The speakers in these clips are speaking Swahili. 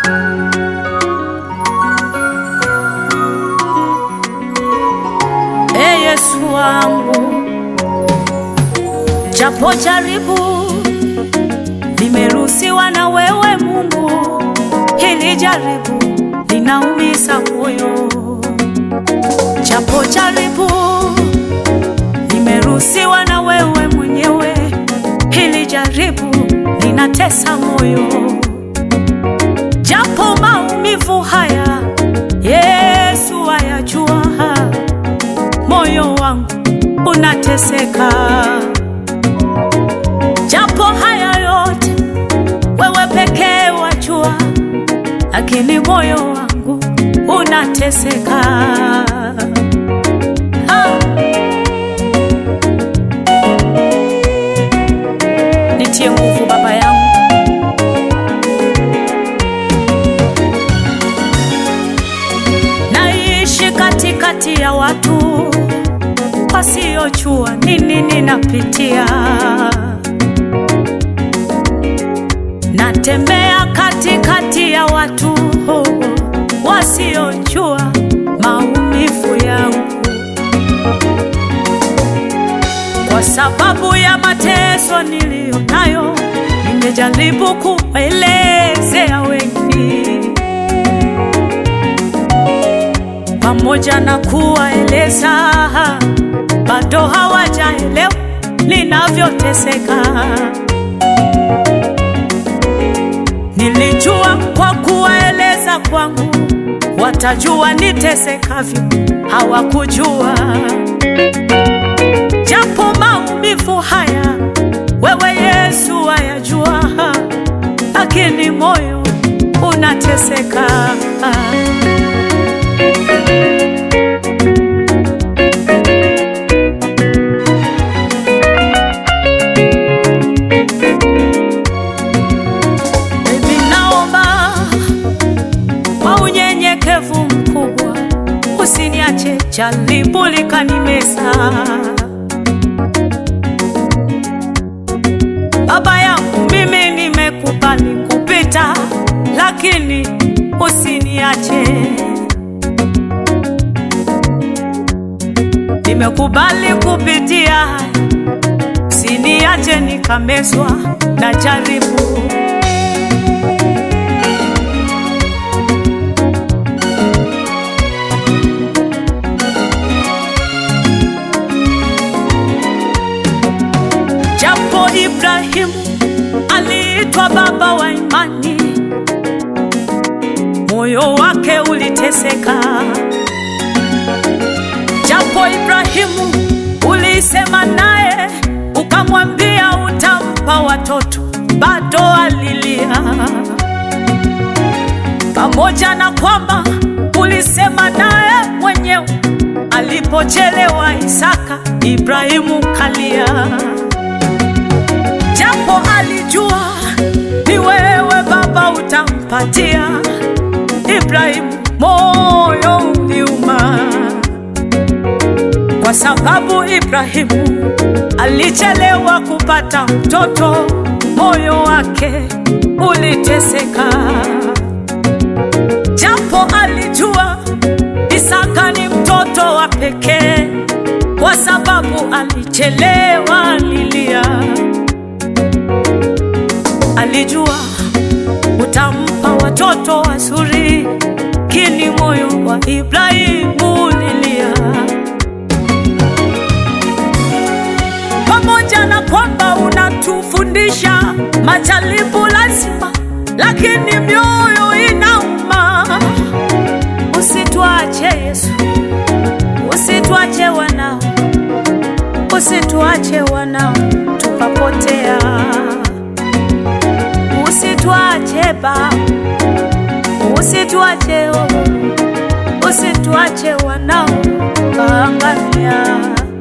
E Yesu wangu, japo jaribu limeruhusiwa na wewe Mungu, hili jaribu linaumiza moyo. Japo jaribu limeruhusiwa na wewe mwenyewe, hili jaribu linatesa moyo. Japo maumivu haya Yesu ayajua, moyo wangu unateseka. Japo haya yote wewe pekee wajua, lakini moyo wangu unateseka. Ah. Nitie nguvu Baba yangu, naishi katikati ya watu wasiojua nini ninapitia. Natembea katikati ya watu wasiojua maumivu yangu, kwa sababu ya mateso niliyo nayo. Nimejaribu kuelezea wengi, pamoja na kuwaeleza, bado hawajaelewa ninavyoteseka. Nilijua kwa kuwaeleza kwangu watajua nitesekavyo, hawakujua. Japo maumivu haya wewe Yesu wayajua, lakini moyo unateseka. Baby, naomba kwa unyenyekevu mkubwa usiniache jaribu likanimeza. Baba yangu, mimi nimekubali kupita, lakini usiniache. Nimekubali kupitia haya, usiniache nikamezwa na jaribu. Japo Ibrahimu aliitwa baba wa imani, moyo wake uliteseka. Japo Ibrahimu ulisema naye ukamwambia utampa watoto, bado alilia. Pamoja na kwamba ulisema naye mwenyewe, alipochelewa Isaka, Ibrahimu kalia japo alijua ni wewe Baba utampatia Ibrahimu, moyo uliuma, kwa sababu Ibrahimu alichelewa kupata mtoto, moyo wake uliteseka. Japo alijua Isaka ni mtoto wa pekee, kwa sababu alichelewa lilia alijua utampa watoto wazuri, kini moyo wa Ibrahimu lilia. Pamoja na kwamba unatufundisha majaribu lazima, lakini mioyo inauma. Usituache Yesu, usituache wanao, usituache wanao tukapotea usituache Baba, usituache oh, usituache wanao kaangamia.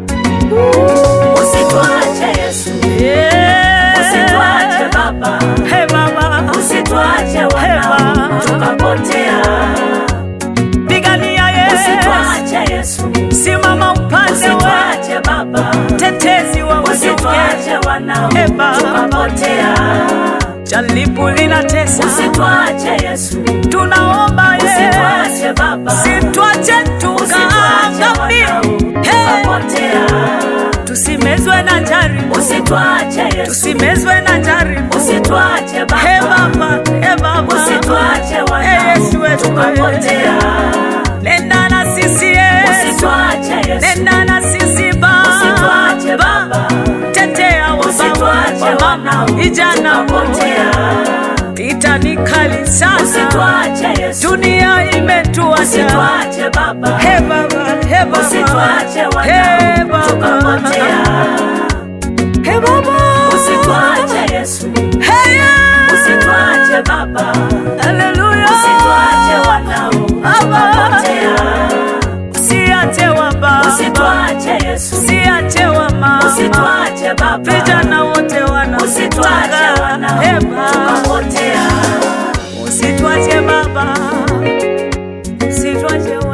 Usituache Yesu, Yeah. usituache Baba, Hey Baba, usituache Hey wanao Baba, tukapotea. pigania Yesu, Usituache Yesu, simama upande wa usituache Baba, tetezi wa wanyonge. usituache wanao Hey Baba, tukapotea. jaribu linatesa, Usituache usitwache Yesu, tunaomba ye usitwache Baba, sitwache tukaangamie, Hey, tukapotea. tusimezwe na jaribu, Usitwache Yesu, tusimezwe na jaribu. usitwache He Baba, Baba, he Baba, usitwache He wanao, Yesu wetu, tukapotea. nenda na sisi Yesu, Usitwache Yesu, nenda na sisi Usitwache Baba, Baba, tetea wa usitwache baba, wanao, vijana wote, tukapotea. vita ni kali sana, Usitwache Yesu, dunia imetuacha. usitwache Baba, He Baba, he Baba, usitwache he wanao, Baba, tukapotea. he Baba, Usitwache Yesu, he yeah. usitwache Baba, Haleluya, usitwache wanao, Baba, tukapotea. usiache wa baba, Usitwache Yesu, usiache wa mama, usitwache Baba, vijana wote usitwache wanakutaka. wanao, He Baba, tukapotea. usitwache baba, usitwache wa